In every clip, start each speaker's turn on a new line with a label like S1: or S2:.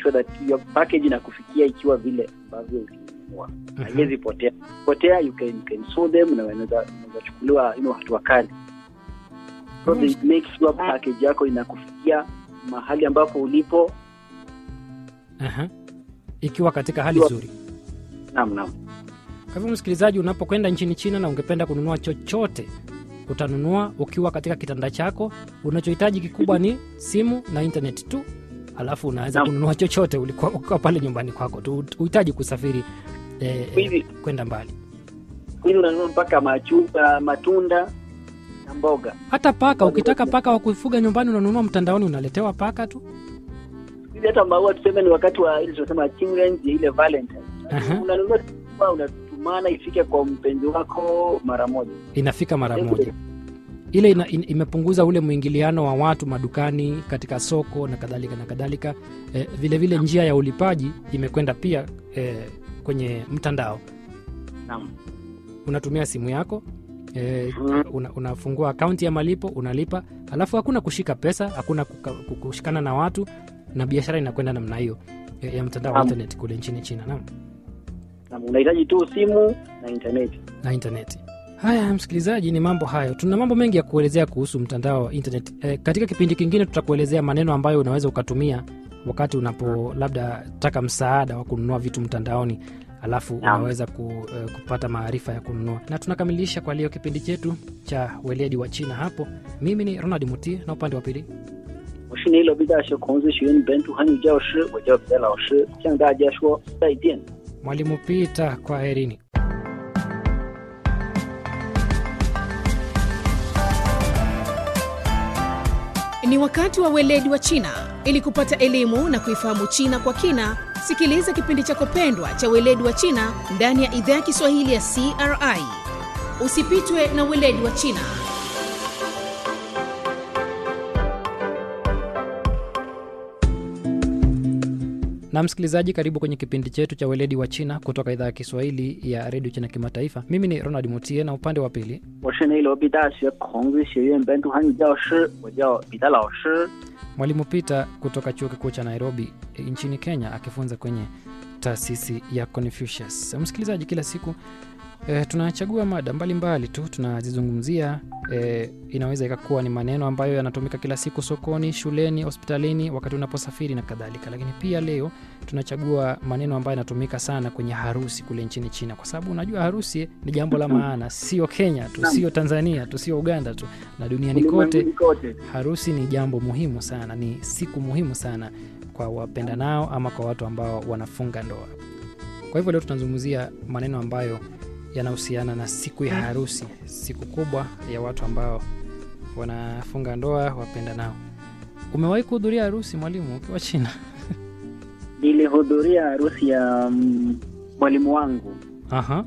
S1: sure that your package inakufikia ikiwa vile ambavyo ulinunua
S2: Mhm.
S1: haiwezi potea potea you can, you can sue them na unaweza unaweza chukuliwa you know, hatua kali so they make sure package yako inakufikia mahali ambapo ulipo
S2: Aha. ikiwa katika hali
S1: Ikiwa-
S2: nzuri
S1: naam naam
S2: Kwa hivyo msikilizaji, unapokwenda nchini China na ungependa kununua chochote, utanunua ukiwa katika kitanda chako. Unachohitaji kikubwa ni simu na internet tu, alafu unaweza
S1: Naam.
S2: kununua chochote ulikuwa ukiwa pale nyumbani kwako tu, uhitaji kusafiri eh,
S1: Hivi-
S2: eh, kwenda mbali.
S1: hivi unanunua mpaka machupa matunda na mboga
S2: Hata paka, ukitaka paka wa kufuga nyumbani, unanunua mtandaoni, unaletewa paka tu.
S1: hivi hata maua tuseme ni wakati wa ile tunasema children's day, ile valentine
S2: Aha.
S1: unanunua maua, unatumana ifike kwa mpenzi wako mara moja
S2: Inafika mara moja. Ile ina, in, imepunguza ule mwingiliano wa watu madukani, katika soko na kadhalika na kadhalika. Eh, vile vile njia ya ulipaji imekwenda pia eh, kwenye mtandao.
S1: naam
S2: unatumia simu yako e,
S1: Mhm.
S2: una, unafungua akaunti ya malipo unalipa alafu hakuna kushika pesa hakuna kuka, kushikana na watu na biashara inakwenda namna hiyo e, ya mtandao wa
S1: Naam.
S2: internet kule nchini china naam
S1: naam unahitaji tu simu na intaneti
S2: na intaneti haya msikilizaji ni mambo hayo tuna mambo mengi ya kuelezea kuhusu mtandao wa internet e, katika kipindi kingine tutakuelezea maneno ambayo unaweza ukatumia wakati unapo labda taka msaada wa kununua vitu mtandaoni alafu
S1: Naam.
S2: unaweza ku, e, kupata maarifa ya kununua na tunakamilisha kwa leo kipindi chetu cha weledi wa china hapo mimi ni ronald muti na upande wa pili
S1: 我是内罗毕大学孔子学院本土汉语教师，我叫彼得老师，向大家说再见。
S2: mwalimu pita kwa herini
S3: Ni wakati wa weledi wa China. Ili kupata elimu na kuifahamu China kwa kina, sikiliza kipindi chako pendwa cha weledi wa China ndani ya idhaa ya Kiswahili ya CRI. Usipitwe na weledi wa China.
S2: na msikilizaji karibu kwenye kipindi chetu cha weledi wa china kutoka idhaa ya kiswahili ya redio china kimataifa mimi ni ronald mutie na upande wa pili
S1: 我是内罗毕大学孔子学院本土汉语教师，我叫彼得老师。
S2: mwalimu peter kutoka chuo kikuu cha nairobi e, nchini kenya akifunza kwenye taasisi ya confucius msikilizaji kila siku e, tunachagua mada mbalimbali tu tunazizungumzia e, inaweza ikakuwa ni maneno ambayo yanatumika kila siku sokoni shuleni hospitalini wakati unaposafiri na kadhalika lakini pia leo tunachagua maneno ambayo yanatumika sana kwenye harusi kule nchini china kwa sababu unajua harusi ni jambo la maana sio kenya tu sio tanzania tu sio uganda tu na duniani kote
S1: Ulimwenguni kote.
S2: harusi ni jambo muhimu sana ni siku muhimu sana kwa wapendanao ama kwa watu ambao wanafunga ndoa kwa hivyo leo tunazungumzia maneno ambayo yanahusiana na siku ya harusi siku kubwa ya watu ambao wanafunga ndoa wapendanao umewahi kuhudhuria harusi mwalimu ukiwa china
S1: Nilihudhuria harusi ya mm, mwalimu wangu
S2: Aha.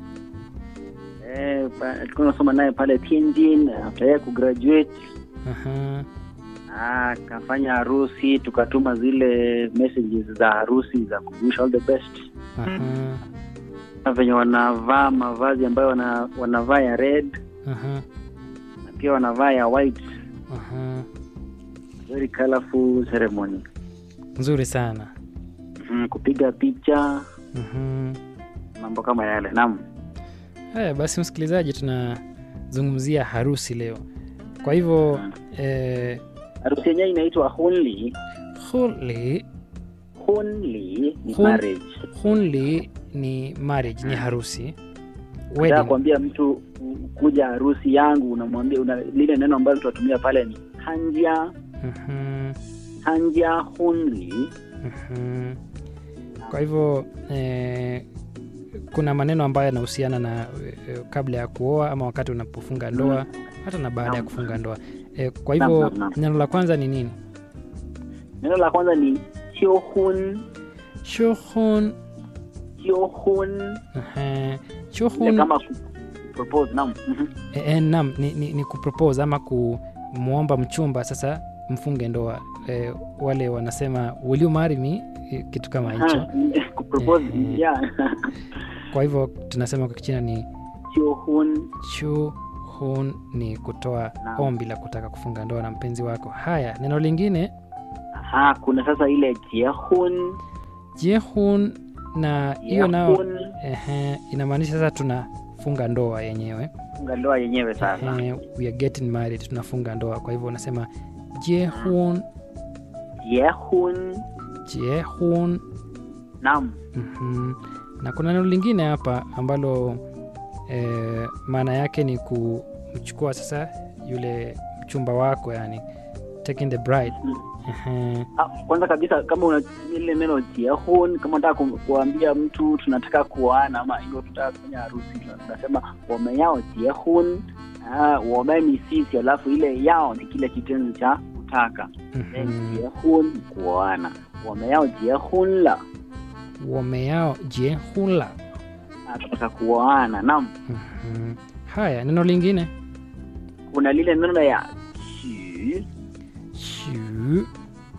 S1: eh, pa- tulikuwa tunasoma naye pale Tianjin after yeye kugraduate
S2: Aha.
S1: Ah, akafanya harusi tukatuma zile messages za harusi za kuwish all the best
S2: Aha.
S1: na venye wanavaa mavazi ambayo wana, wanavaa ya red
S2: Aha.
S1: na pia wanavaa ya white
S2: Aha.
S1: very colorful ceremony
S2: nzuri sana
S1: mm, kupiga picha
S2: Mhm.
S1: mambo kama yale naam
S2: haya basi msikilizaji tunazungumzia harusi leo kwa hivyo eh,
S1: harusi yenyewe inaitwa hunli
S2: huli
S1: hunli ni
S2: Hun-
S1: marriage
S2: hunli ni marriage ni harusi
S1: Nataka
S2: wedding
S1: kuambia mtu u- kuja harusi yangu unamwambia una, lile neno ambalo tunatumia pale ni hanja
S2: Mhm,
S1: hanja hunli
S2: mhm. kwa hivyo eh, kuna maneno ambayo yanahusiana na eh, kabla ya kuoa ama wakati unapofunga ndoa hata na baada ya
S1: Naam.
S2: kufunga ndoa eh, kwa
S1: Naam,
S2: hivyo
S1: naam, naam.
S2: neno la kwanza ni nini
S1: neno la kwanza ni hiohun
S2: shuhun
S1: hiohun
S2: ehe,
S1: Ile
S2: shuhun
S1: kama ku- propose naam Mhm.
S2: E, e, nam ni, ni, ni kupropose ama kumwomba mchumba sasa mfunge ndoa e, wale wanasema will you marry me E, kitu kama hicho
S1: Ah, kupropose
S2: Eh,
S1: yeah
S2: kwa hivyo tunasema kwa kichina ni
S1: hiohun
S2: chu hun ni kutoa
S1: Naam.
S2: ombi la kutaka kufunga ndoa na mpenzi wako haya neno lingine
S1: Aha, kuna sasa ile jiehun
S2: jiehun na hiyo nao
S1: Yahun,
S2: ehe, inamaanisha sasa tunafunga ndoa yenyewe
S1: funga ndoa yenyewe sasa
S2: ehe, we are getting married tunafunga ndoa kwa hivyo unasema jiehun
S1: Yehun,
S2: jiehun
S1: naam
S2: Mhm. na kuna neno lingine hapa ambalo eh, maana yake ni kumchukua sasa yule mchumba wako yani taking the bride Ehe.
S1: Ah, kwanza kabisa kama unatumia ile neno jiehun kama unataka ku- kuambia mtu tunataka kuoana ama hivyo tunataka kufanya harusi tuna- tunasema wameyao jiehun ah, wame ni sisi alafu ile yao ni kile kitenzi cha kutaka then
S2: Mhm.
S1: jiehun ni kuoana wameyao jiehun la
S2: wameyao jiehunla
S1: Ah, tunataka kuoana naam
S2: Mhm. haya neno lingine
S1: kuna lile neno ya chu
S2: chu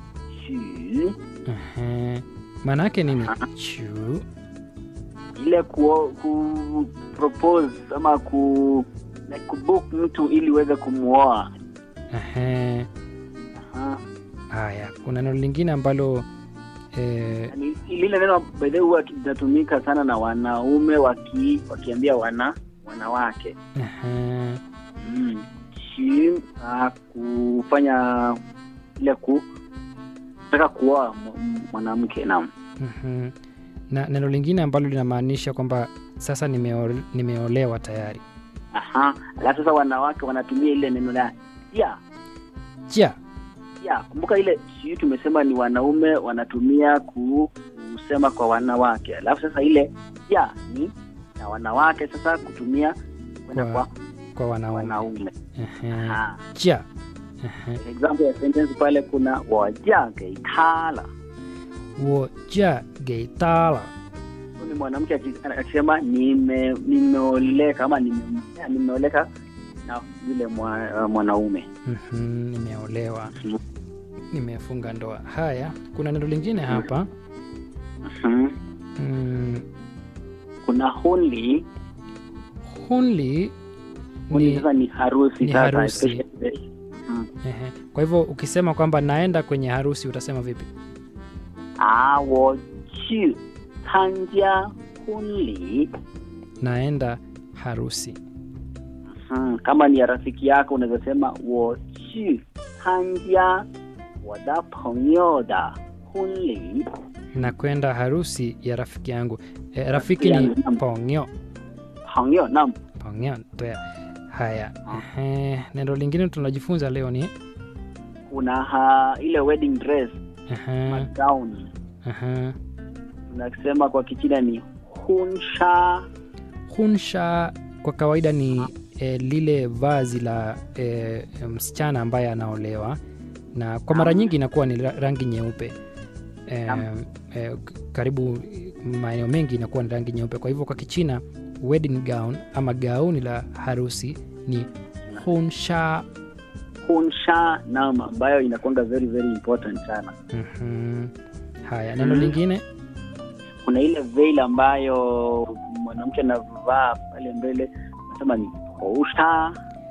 S1: chu
S2: Ehe. maana yake nini chu
S1: ile ku, ku propose ama ku like kubook mtu ili uweze kumuoa
S2: Ehe.
S1: Aha.
S2: haya kuna neno lingine ambalo eh,
S1: Yaani, lile neno by the way huwa linatumika sana na wanaume waki, wakiambia wana wanawake
S2: ehe.
S1: mm. Chi, uh, kufanya ile ku taka kuoa m- m- mwanamke naam
S2: Mhm. na neno lingine ambalo linamaanisha kwamba sasa nimeo, nimeolewa tayari
S1: aha alafu sasa wanawake wanatumia ile neno la ya
S2: ja
S1: ya kumbuka ile chi tumesema ni wanaume wanatumia ku, kusema kwa wanawake alafu sasa ile ya ni na wanawake sasa kutumia kwenda
S2: Kwa
S1: kwa
S2: kwa wanaume
S1: wanaume
S2: Ehe.
S1: Aha.
S2: ja Ehe.
S1: example ya sentence pale kuna waja geitala
S2: wo ja geitala
S1: ni mwanamke aki- akisema nime nimeoleka ama nime- nimeoleka na yule mwa, uh, mwanaume
S2: Mhm, nimeolewa
S1: Mhm.
S2: nimefunga ndoa haya kuna neno lingine hapa
S1: Mhm.
S2: mm,
S1: kuna hunli
S2: hunli
S1: hunli
S2: ni
S1: sasa ni harusi
S2: ni
S1: sasa
S2: harusi.
S1: especially- Mhm.
S2: ehe. kwa hivyo ukisema kwamba naenda kwenye harusi utasema vipi
S1: ah wo chu tanja hunli
S2: naenda harusi
S1: Mhm. kama ni ya rafiki yako unaweza sema wo chu tanja wada pengyo da hunli
S2: na kwenda harusi ya rafiki yangu e, rafiki ni
S1: yangu.
S2: pongyo
S1: pengyo naam
S2: pongyo toya haya ehe. neno lingine tunajifunza leo ni
S1: kuna ha, ile wedding dress
S2: ehe,
S1: gown
S2: ehe.
S1: tunasema kwa kichina ni hunsha
S2: hunsha kwa kawaida ni e, lile vazi la e, msichana ambaye anaolewa na kwa mara nyingi inakuwa ni ra- rangi nyeupe e,
S1: Naam.
S2: e, k- karibu maeneo mengi inakuwa ni rangi nyeupe kwa hivyo kwa kichina wedding gown ama gauni la harusi ni hunsha
S1: hunsha naam ambayo inakwanga very very important sana
S2: Mhm. haya neno
S1: Mhm.
S2: lingine
S1: kuna ile veil ambayo mwanamke anavaa pale mbele nasema ni housha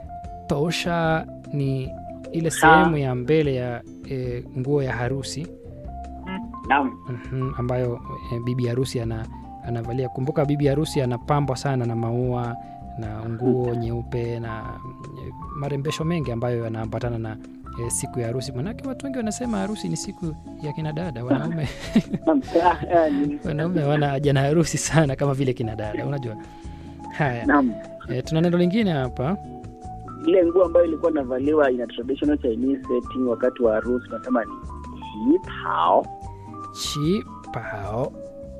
S2: tosha ni ile
S1: Sa-
S2: sehemu ya mbele ya e, nguo ya harusi
S1: naam
S2: Mhm, ambayo e, bibi harusi ana, anavalia kumbuka bibi harusi anapambwa sana na maua na nguo nyeupe na e, marembesho mengi ambayo yanaambatana na e, siku ya harusi manake watu wengi wanasema harusi ni siku ya kina dada wanaume
S1: Naam. Ah, ah, ni-
S2: wanaume wana haja na harusi sana kama vile kina dada unajua haya
S1: naam
S2: e, tuna neno lingine hapa
S1: ile nguo ambayo ilikuwa inavaliwa ina traditional Chinese setting wakati wa harusi tunasema ni hipao
S2: chi pao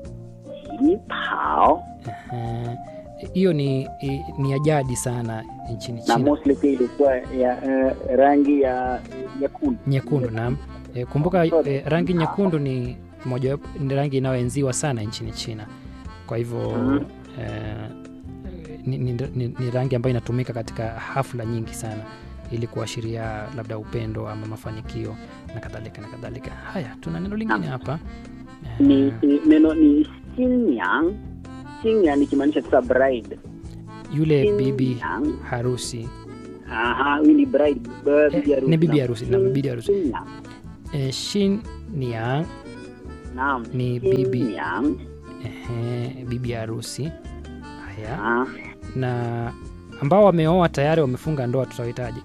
S1: hipao
S2: Ehe. hiyo ni, i- ni ya jadi sana nchini
S1: na
S2: china
S1: mostly pia ilikuwa ya eh, rangi ya nyekundu
S2: nyekundu naam e, kumbuka e, rangi nyekundu ni moja ni rangi inayoenziwa sana nchini china kwa hivyo
S1: Mhm.
S2: e, ni, ni, ni, ni rangi ambayo inatumika katika hafla nyingi sana ili kuashiria labda upendo ama mafanikio na kadhalika na kadhalika haya tuna neno lingine hapa
S1: ni
S2: Eh,
S1: ni- neno ni sinyang sinyang ikimaanisha sasa bride
S2: yule bibi
S1: Sinyang.
S2: harusi
S1: aha huyu ni bride b- bibi
S2: Eh,
S1: harusi
S2: ni bibi
S1: Naam.
S2: harusi, naam, bibi harusi.
S1: Sinyang.
S2: e, shin niang
S1: naam
S2: Ni bibi.
S1: Xinyang.
S2: ehe, bibi harusi. Haya,
S1: Ah,
S2: na ambao wameoa tayari wamefunga ndoa tutawahitaji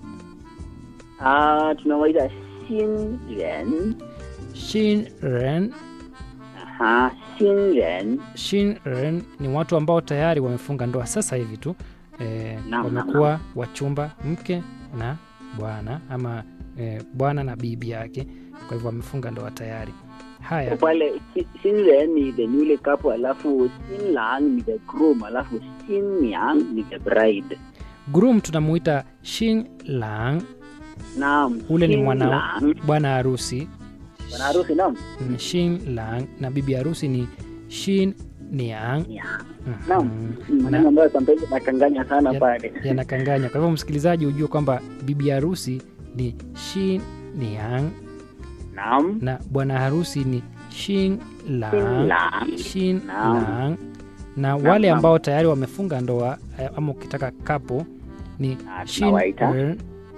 S1: ah, tunawaita Xinren.
S2: Shinren.
S1: Aha, Xinren.
S2: Shinren ni watu ambao tayari wamefunga ndoa sasa hivi tu e,
S1: Naam,
S2: wamekuwa wachumba mke na bwana ama e, bwana na bibi yake, kwa hivyo wamefunga ndoa tayari. Haya,
S1: pale Xi- Xinren ni the newly couple alafu Xinlang ni the groom alafu Xinyang ni the bride.
S2: groom tunamuita Shin Lang,
S1: Naam.
S2: ule ni mwana
S1: Xinlang.
S2: bwana harusi
S1: Bwana harusi naam.
S2: mm, Shin Lang, na bibi harusi ni Shin Niang.
S1: Yeah.
S2: Mhm.
S1: Naam. Maneno ambayo sometimes nakanganya sana
S2: Ya-
S1: pale.
S2: yanakanganya. Kwa hivyo msikilizaji, ujue kwamba bibi harusi ni Shin Niang
S1: Naam.
S2: na bwana harusi ni Shin Lang,
S1: Xinlang.
S2: Shin
S1: Naam.
S2: Lang. Na
S1: Naam,
S2: wale
S1: naam.
S2: ambao tayari wamefunga ndoa eh, ama ukitaka kapo ni
S1: Ah,
S2: Shin
S1: tunawaita.
S2: Er,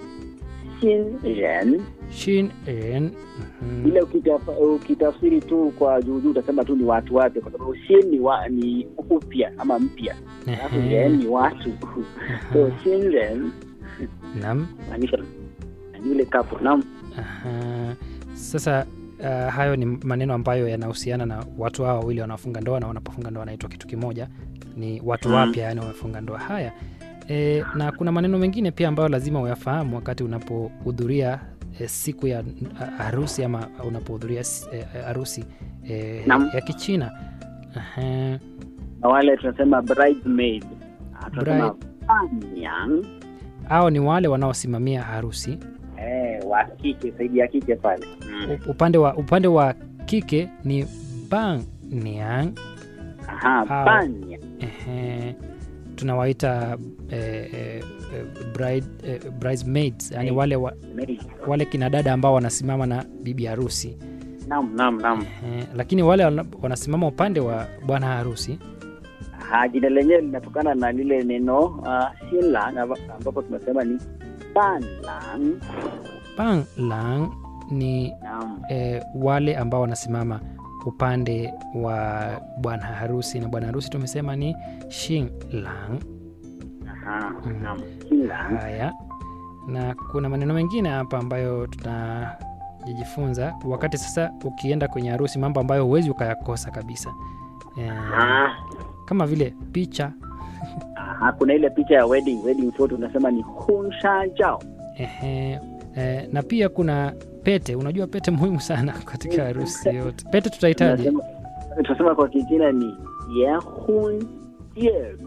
S1: Xinren.
S2: Shin En. mhm.
S1: Ile ukitaf- ukitafsiri tu kwa juu juu utasema tu ni watu wapya kwa sababu Xin ni, wa, ni upya ama mpya. Alafu
S2: Ehe,
S1: Ren ni watu. So Xinren
S2: Naam.
S1: maanisha ni yule couple. Naam.
S2: Aha. Sasa uh, hayo ni maneno ambayo yanahusiana na watu hao wawili wanaofunga ndoa na wanapofunga ndoa wanaitwa kitu kimoja, ni watu
S1: Mm.
S2: wapya, yani wamefunga ndoa. Haya e, na kuna maneno mengine pia ambayo lazima uyafahamu wakati unapohudhuria e, siku ya a- harusi ama unapohudhuria s- e, harusi e,
S1: Naam.
S2: ya Kichina. Aha.
S1: Na wale tunasema bridesmaid. Ah, tunasema
S2: Bride.
S1: panyang.
S2: Hao ni wale wanaosimamia harusi.
S1: Eh, wa kike zaidi ya kike pale. Mm.
S2: U- Upande wa, upande wa kike ni bang niang
S1: Aha,
S2: Hao.
S1: panya.
S2: Ehe, tunawaita eh, eh, eh, bride, eh, bridesmaids yani
S1: Maid.
S2: wale, wa,
S1: Maid.
S2: wale kina dada ambao wanasimama na bibi harusi
S1: Naam, naam, naam.
S2: Ehe, lakini wale wana- wanasimama upande wa bwana harusi
S1: Aha, jina lenyewe linatokana na lile neno uh, Xinlang amba- ambapo tunasema ni panlang.
S2: bang lang ni
S1: Naam.
S2: eh, wale ambao wanasimama upande wa bwana harusi na bwana harusi tumesema ni shing lang
S1: Aha,
S2: Mm.
S1: naam. Xinlang.
S2: haya na kuna maneno mengine hapa ambayo tunajifunza wakati sasa ukienda kwenye harusi mambo ambayo huwezi ukayakosa kabisa eh,
S1: Ah,
S2: kama vile picha
S1: aha, kuna ile picha ya wedding, wedding photo tunasema ni hunsha jao.
S2: ehe, eh, na pia kuna pete unajua pete muhimu sana katika harusi yote pete tutahitaji
S1: Tunasema tunasema kwa Kichina ni yehun jieshi.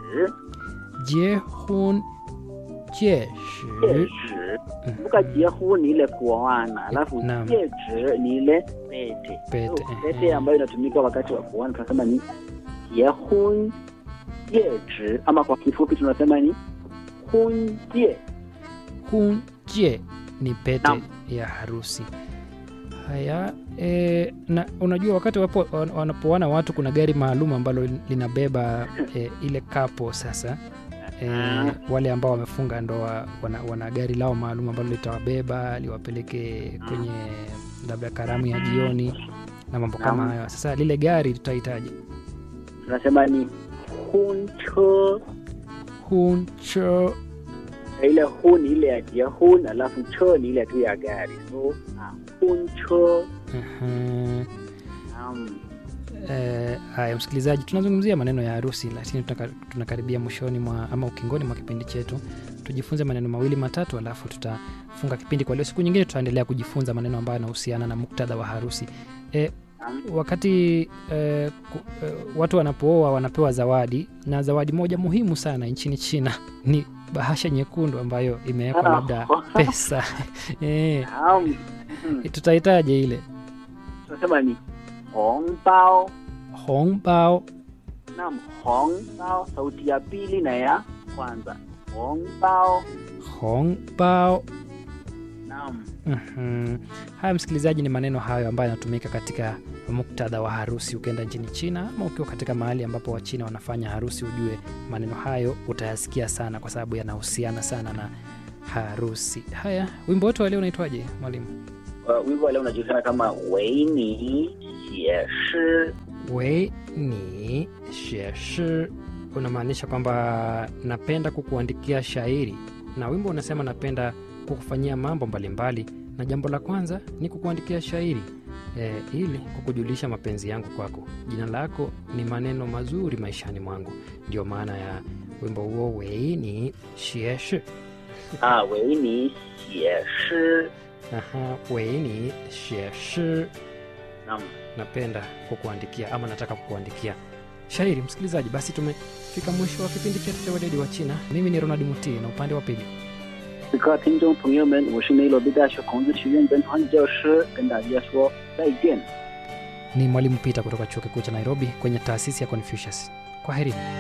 S2: jehun jeshi
S1: Jieshi. Kumbuka jehun ni ile kuoana, alafu
S2: Naam.
S1: jieshi ni ile pete.
S2: Pete,
S1: So,
S2: ehe.
S1: pete ambayo inatumika wakati wa kuoana tunasema ni yehun jieshi, ama kwa kifupi tunasema ni hunjie.
S2: hun je ni pete
S1: Naam.
S2: ya harusi haya e, na unajua wakati wapo, wan- wanapoana watu kuna gari maalum ambalo linabeba e, ile kapo sasa e,
S1: Ah.
S2: wale ambao wamefunga ndoa wana, wana gari lao maalum ambalo litawabeba liwapeleke kwenye labda karamu ya jioni na mambo kama
S1: Naam.
S2: hayo sasa lile gari tutahitaji
S1: Tunasema ni huncho.
S2: huncho
S1: ile hu ni ile ya jehun, alafu cho ni ile tu ya gari. So ah, huncho.
S2: uh-huh.
S1: Naam.
S2: Eh, haya msikilizaji, tunazungumzia maneno ya harusi, lakini tunaka- tunakaribia mwishoni mwa ama ukingoni mwa kipindi chetu. Tujifunze maneno mawili matatu, alafu tutafunga kipindi kwa leo. Siku nyingine tutaendelea kujifunza maneno ambayo yanahusiana na muktadha wa harusi. Eh,
S1: Naam.
S2: wakati eh, ku, eh, watu wanapooa wanapewa zawadi, na zawadi moja muhimu sana nchini China ni bahasha nyekundu ambayo imewekwa
S1: Ah.
S2: labda pesa eh,
S1: Naam. Mhm.
S2: tutahitaje ile
S1: Tunasema ni hongbao.
S2: hongbao
S1: Naam, hongbao sauti ya pili na ya kwanza. Hongbao.
S2: hongbao
S1: Naam.
S2: Mhm. Haya msikilizaji, ni maneno hayo ambayo yanatumika katika muktadha wa harusi ukienda nchini China ama ukiwa katika mahali ambapo Wachina wanafanya harusi, ujue maneno hayo utayasikia sana, kwa sababu yanahusiana sana na harusi. Haya, wimbo wetu wa leo unaitwaje mwalimu?
S1: Uh, wimbo wa leo unajulikana kama Weini 写诗。
S2: wei ni xie unamaanisha kwamba napenda kukuandikia shairi na wimbo unasema napenda kukufanyia mambo mbalimbali na jambo la kwanza ni kukuandikia shairi e, ili kukujulisha mapenzi yangu kwako jina lako ni maneno mazuri maishani mwangu ndio maana ya wimbo huo wei ni xie
S1: 啊，为你写诗。
S2: Aha, wei ni xie
S1: 那么，
S2: napenda kukuandikia ama nataka kukuandikia shairi msikilizaji basi tumefika mwisho wa kipindi chetu cha weledi wa china mimi ni ronald muti na upande wa pili
S1: 此刻，听众朋友们，我是内罗毕大学孔子学院本传教师，跟大家说再见。
S2: ni mwalimu pita kutoka chuo kikuu cha nairobi kwenye taasisi ya confucius kwa herini